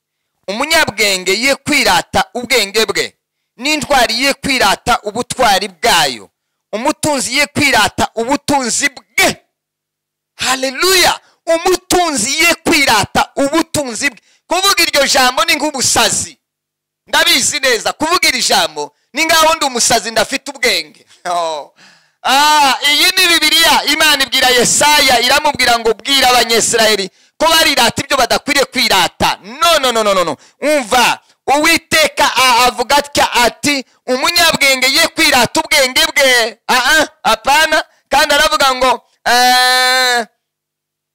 umunyabwenge ye kwirata ubwenge bwe n'intwari ye kwirata ubutwari bwayo umutunzi ye kwirata ubutunzi bwe haleluya umutunzi ye kwirata ubutunzi bwe kuvuga iryo jambo ni nk'ubusazi ndabizi neza kuvuga iri jambo ni ngaho ndi umusazi ndafite ubwenge Oh. Ah, iyi ni bibiliya imana ibwira yesaya iramubwira ngo bwira abanyesirayeli ko barirata ibyo badakwiriye kwirata no no no no no no umva uwiteka a- avuga atya ati umunyabwenge ye kwirata ubwenge bwe aha apana kandi aravuga ngo eh,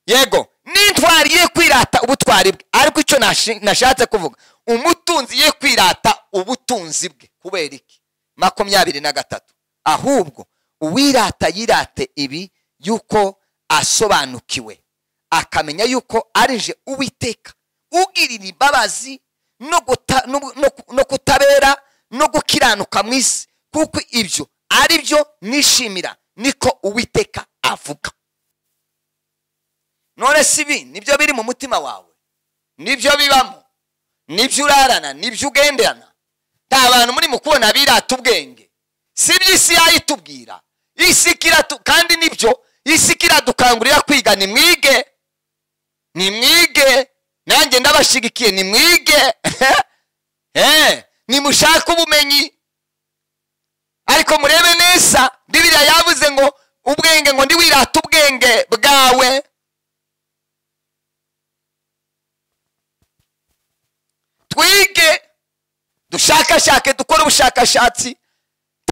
yego n'intwari ye kwirata ubutwari bwe ariko icyo nashi- nashatse kuvuga umutunzi ye kwirata ubutunzi bwe kubera iki makumyabiri na gatatu ahubwo uwirata yirate ibi yuko asobanukiwe akamenya yuko arije uwiteka ugirira imbabazi no guta- no gu- no ku- no kutabera no gukiranuka mu isi kuko ibyo ari byo nishimira niko uwiteka avuga none si ibi nibyo biri mu mutima wawe nibyo bibamo nibyo urarana nibyo ugenderana nta bantu muri mu kubona birata ubwenge si ibyo isi yayitubwira isi kiratu kandi nibyo isi kiradukangurira kwiga nimwige nimwige nanjye ndabashigikiye nimwige Eh, nimushake ubumenyi ariko murebe neza bibiliya yavuze ngo ubwenge ngo ndiwirata ubwenge bwawe twige dushakashake dukore ubushakashatsi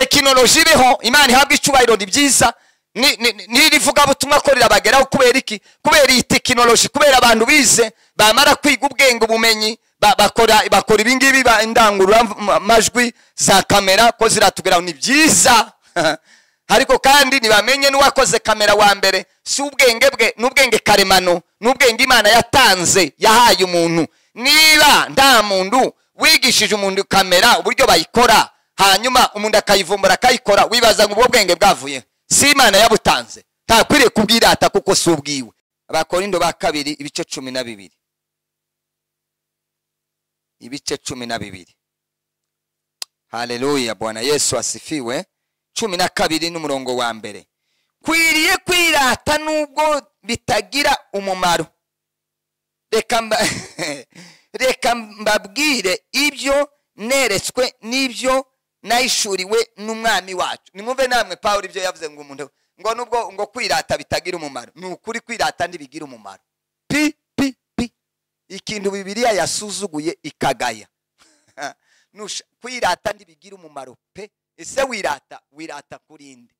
tekinoloji ibeho imana ihabwa icyubahiro ni byiza ni- ni- ni- n'iri vugabutumwa ko rirabageraho kubera iki kubera iyi tekinoloji kubera abantu bize bamara kwiga ubwenge ubumenyi ba- bakora bakora ibingibi ba- indangururamajwi za kamera ko ziratugeraho ni byiza ariko kandi ntibamenye n'uwakoze kamera wa mbere si ubwenge bwe n'ubwenge karemano n'ubwenge imana yatanze yahaye umuntu niba nta muntu wigishije umuntu kamera uburyo bayikora hanyuma umuntu akayivumbura akayikora wibaza ngo ubwo bwenge bwavuye si imana yabutanze ntakwiriye kubwirata kuko si ubwiwe abakorindo ba kabiri ibice cumi na bibiri ibice cumi na bibiri haleluya bwana yesu asifiwe cumi na kabiri n'umurongo wa mbere kwiriye kwirata nubwo bitagira umumaro reka mba- reka mbabwire ibyo neretswe n'ibyo nayishuriwe n'umwami wacu nimwumve namwe pawulo ibyo yavuze ngo umuntu ngo nubwo ngo kwirata bitagira umumaro ni ukuri kwirata ntibigira umumaro pi pi pi ikintu bibiliya yasuzuguye ikagaya Nusha- kwirata ntibigira umumaro pe ese wirata wirata kuri nde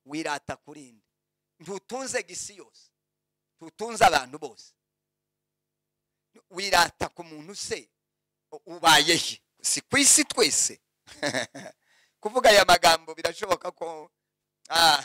wirata kuri nde ntutunze gisi yose ntutunze abantu bose wirata ku muntu se u- ubaye he si ku isi twese kuvuga aya magambo birashoboka ko ah,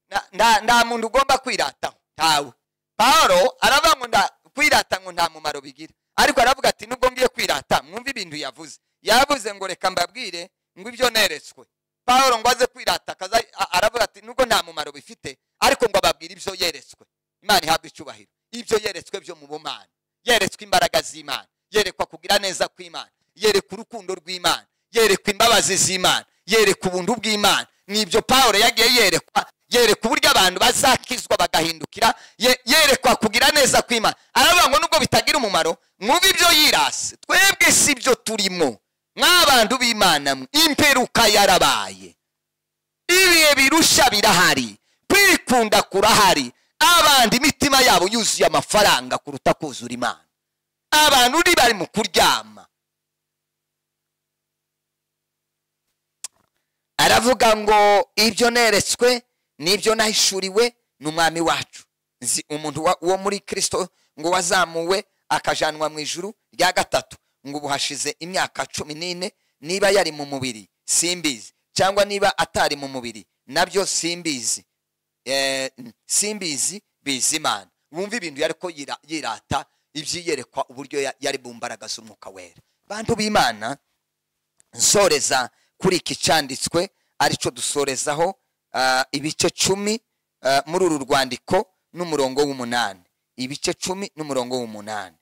nta- nta nta muntu ugomba kwirataho ntawe pawulo aravuga ngo nda- kwirata ngo nta mumaro bigira ariko aravuga ati nubwo ngiye kwirata mwumve ibintu yavuze yavuze ngo reka mbabwire ngo ibyo neretswe pawulo ngo aze kwirata akaza a- aravuga ati nubwo nta mumaro bifite ariko ngo ababwire ibyo yeretswe imana ihabwa icyubahiro ibyo yeretswe byo mu bumana yeretswe imbaraga z'imana yerekwa kugira neza kw'imana yerekwa urukundo rw'imana yerekwa imbabazi z'imana yerekwa ubuntu bw'imana nibyo pawulo yagiye yerekwa yerekwa uburyo abantu bazakizwa bagahindukira ye- yerekwa kugira neza kw'imana aravuga ngo nubwo bitagira umumaro mwumve ibyo yirasi twebwe si byo turimo nk'abantu b'imana mwe imperuka yarabaye ibihe birusha birahari kwikunda kurahari abandi imitima yabo yuzuye amafaranga kuruta kuzura imana abantu ni bari mu kuryama aravuga ngo ibyo neretswe n'ibyo nahishuriwe ni umwami wacu nzi umuntu wa- wo muri kirisito ngo wazamuwe akajanwa mu ijuru rya gatatu ngo ubu hashize imyaka cumi n'ine niba yari mu mubiri simbizi cyangwa niba atari mu mubiri nabyo simbizi Eh, simbizi bizimana wumva ibintu yari ko yira- yirata ibyiyerekwa uburyo ya- yari bumbaragaza umwuka wera bantu b'imana nsoreza kuri iki cyanditswe aricyo dusorezaho ah, ibice cumi ah, muri uru rwandiko n'umurongo w'umunani ibice cumi n'umurongo w'umunani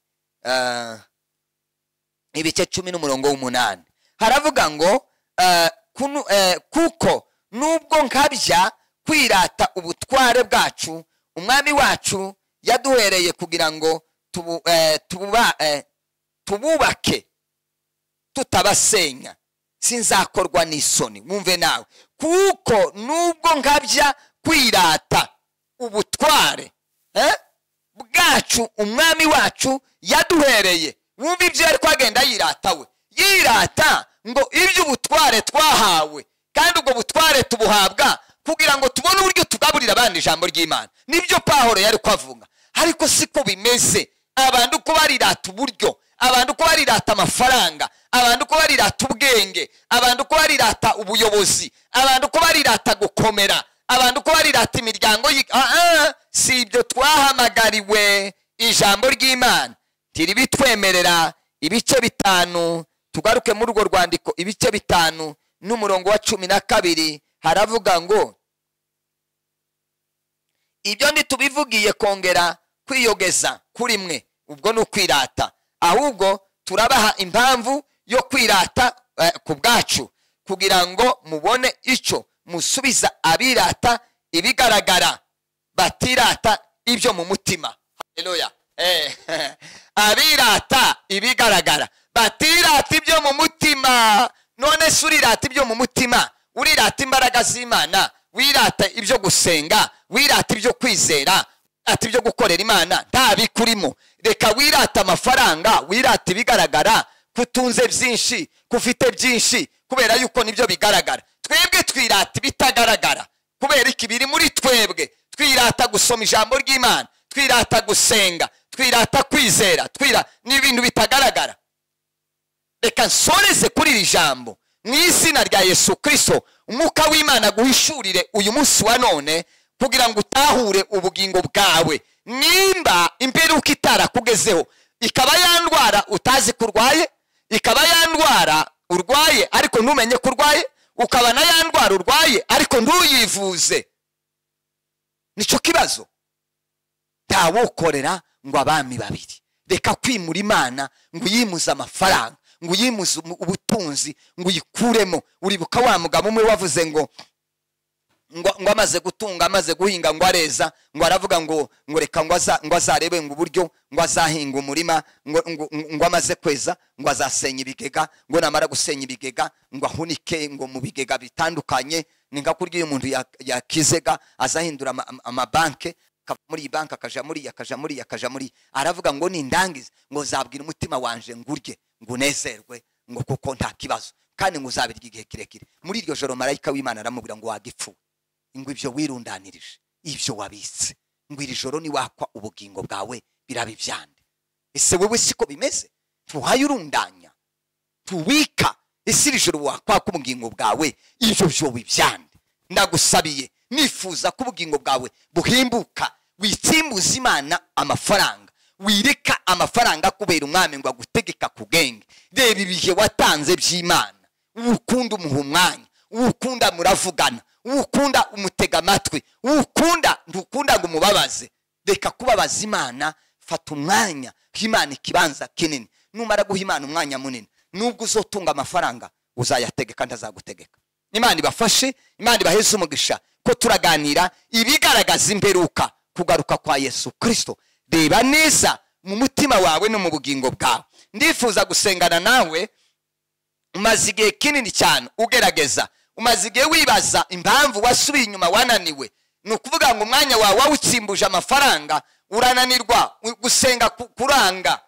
Ah, ibice cumi n'umurongo w'umunani haravuga ngo eh, kunu- eh, kuko nubwo nkabya kwirata ubutware bwacu umwami wacu yaduhereye kugira ngo tubu- eh, tububa- eh, tububake tutabasenya sinzakorwa n'isoni mwumve nawe kuko nubwo nkabya kwirata ubutware eh, bwacu umwami wacu yaduhereye wumva ibyo yari kwagenda yirata we yirata ngo iby'ubutware twahawe kandi ubwo butware tubuhabwa kugira ngo tubone uburyo tugaburira abandi ijambo ry'imana nibyo pahoro yari kwavuga ariko siko bimeze abantu uko barirata uburyo abantu uko barirata amafaranga abantu uko barirata ubwenge abantu uko barirata ubuyobozi abantu uko barirata gukomera abantu uko barirata imiryango yi- Ah, ah, si ibyo twahamagariwe ijambo ry'imana tiribitwemerera ibice bitanu tugaruke muri urwo rwandiko ibice bitanu n'umurongo wa cumi na kabiri haravuga ngo ibyo ntitubivugiye kongera kwiyogeza kuri mwe ubwo ni ukwirata ahubwo turabaha impamvu yo kwirata eh, ku bwacu kugira ngo mubone icyo musubiza abirata ibigaragara batirata ibyo mu mutima haleluya Eh, abirata ibigaragara batirata ibyo mu mutima none se urirata ibyo mu mutima urirata imbaraga z'imana wirata ibyo gusenga wirata ibyo kwizera wirata ibyo gukorera imana nta bikurimo reka wirata amafaranga wirata ibigaragara kutunze byinshi kufite byinshi kubera yuko nibyo bigaragara twebwe twirata ibitagaragara kubera iki biri muri twebwe twirata gusoma ijambo ry'imana twirata gusenga twirata kwizera twira ni ibintu bitagaragara reka nsoreze kuri iri jambo mu izina rya yesu kirisito umwuka w'imana guhishurire uyu munsi wa none kugira ngo utahure ubugingo bwawe nimba imperuka itarakugezeho ikaba yandwara utazi ko urwaye ikaba yandwara urwaye ariko ntumenye ko urwaye ukaba na yandwara urwaye ariko ntuyivuze nicyo kibazo ntawukorera ngo abami babiri reka kwimura imana ngo uyimuze amafaranga ngo uyimuze umu- ubutunzi ngo uyikuremo uribuka wa mugabo umwe wavuze ngo ngo ngo amaze gutunga amaze guhinga ngo areza ngo aravuga ngo ngo reka ngo aza- ngo azarebe ngo uburyo ngo azahinga umurima ngo ngo- ngo amaze kweza ngo azasenya ibigega ngo namara gusenya ibigega ngo ahunike ngo mu bigega bitandukanye ni nka kurya iyo umuntu ya- yakizega azahindura ama- ama- amabanke akava muri iyi banki akaja muri iyi akaja muri iyi akaja muri iyi aravuga ngo nindangize ngo zabwira umutima wanje ngurye ngo unezerwe ngo kuko nta kibazo kandi ngo uzabirya igihe kirekire muri iryo joro marayika w'imana aramubwira ngo wagipfuwe ngo ibyo wirundanirije ibyo wabitse ngo iri joro niwakwa ubugingo bwawe biraba ibyande ese wowe siko bimeze ntuhayurundanya tuwika ese iri joro wakwaka ubugingo bwawe ibyo byoba ibyande ndagusabiye nifuza ko ubugingo bwawe buhimbuka witsimbuza imana amafaranga wireka amafaranga kubera umwami ngo agutegeka ku bwenge reba ibihe watanze by'imana uwukunda umuha umwanya uwukunda muravugana uwukunda umutega amatwi uwukunda ntukunda ngo umubabaze reka kubabaza imana fata umwanya ha imana ikibanza kinini numara guha imana umwanya munini nubwo uzotunga amafaranga uzayategeka ntazagutegeka imana ibafashe imana ibaheze umugisha ko turaganira ibigaragaza imperuka kugaruka kwa yesu kirisito reba neza mu mutima wawe no mu bugingo bwawe ndifuza gusengana nawe umaze igihe kinini cyane ugerageza umaze igihe wibaza impamvu wasubiye inyuma wananiwe ni ukuvuga ngo umwanya wawe wawutsimbuje amafaranga urananirwa u- gusenga ku- kuranga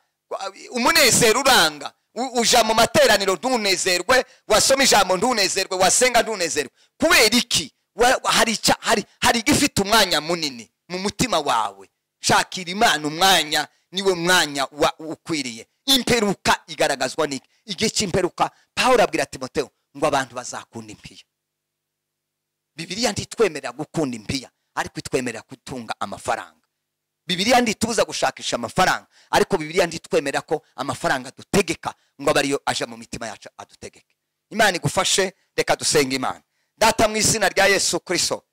umunezero uranga U- uja mu materaniro ntunezerwe wasoma ijambo ntunezerwe wasenga ntunezerwe kubera iki Wa- wa- hari icya- hari hari igifite umwanya munini mu mutima wawe shakira imana umwanya niwe mwanya wa ukwiriye imperuka igaragazwa n'iki igihe cy'imperuka pawulo abwira timoteo ngo abantu bazakunda impiya bibiliya ntitwemerera gukunda impiya ariko itwemerera gutunga amafaranga bibiliya ntitubuza gushakisha amafaranga ariko bibiliya ntitwemerera ko amafaranga adutegeka ngo abe ariyo aje mu mitima yacu adutegeke imana igufashe reka dusenga imana data mu izina rya yesu kirisito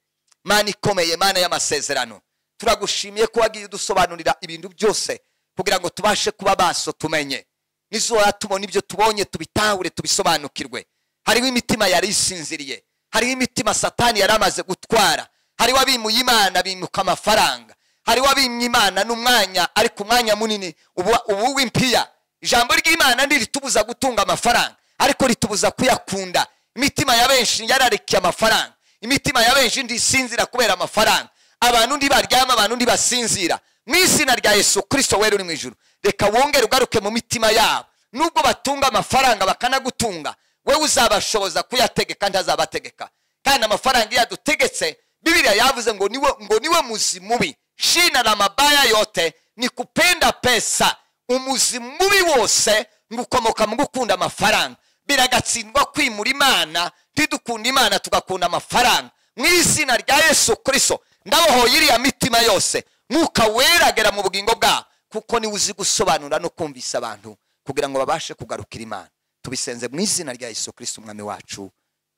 mana ikomeye mana y'amasezerano turagushimiye ko wagiye udusobanurira ibintu byose kugira ngo tubashe kuba baso tumenye nizora tubona ibyo tubonye tubitahure tubisobanukirwe hariho imitima yari isinziriye hariho imitima satani yari amaze gutwara hariho abimuye imana bimuka amafaranga hariho abimye imana n'umwanya ariko umwanya munini ubu ubu w'impiya ijambo ry'imana ntiritubuza gutunga amafaranga ariko ritubuza kuyakunda imitima ya benshi yararikiye amafaranga imitima ya benshi ntisinzira kubera amafaranga abantu ntibaryama abantu ntibasinzira mu izina rya yesu kirisito wera uri mu ijuru reka wongere ugaruke mu mitima yabo nubwo batunga amafaranga bakanagutunga wowe uzabashoboza kuyategeka ntazabategeka kandi amafaranga iyo yadutegetse bibiriya yavuze ngo niwe, ngo niwe muzi mubi shina la mabaya yote ni kupenda pesa umuzi mubi wose ngukomoka mu gukunda amafaranga biragatsindwa kwimura imana ntidukunda imana tugakunda amafaranga mu izina rya yesu kirisito ndabohoye iriya mitima yose mwuka weragera mu bugingo bwabo kuko niwe uzi gusobanura no kumvisa abantu kugira ngo babashe kugarukira imana tubisenze mu izina rya yesu kirisito umwami wacu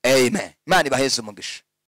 amen imana ibaheze umugisha